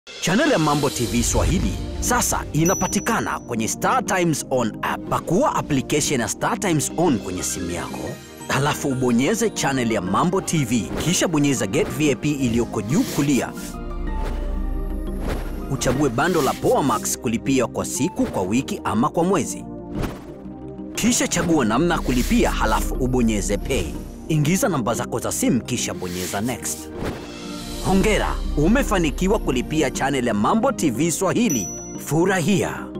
Channel ya Mambo TV Swahili sasa inapatikana kwenye Star Times On app. Pakua application ya Star Times On kwenye simu yako, halafu ubonyeze channel ya Mambo TV, kisha bonyeza Get VIP iliyoko juu kulia. Uchague bando la Poa Max kulipia kwa siku, kwa wiki ama kwa mwezi. Kisha chagua namna ya kulipia, halafu ubonyeze pay. Ingiza namba zako za simu kisha bonyeza next. Hongera, umefanikiwa kulipia channel ya Mambo TV Swahili. Furahia!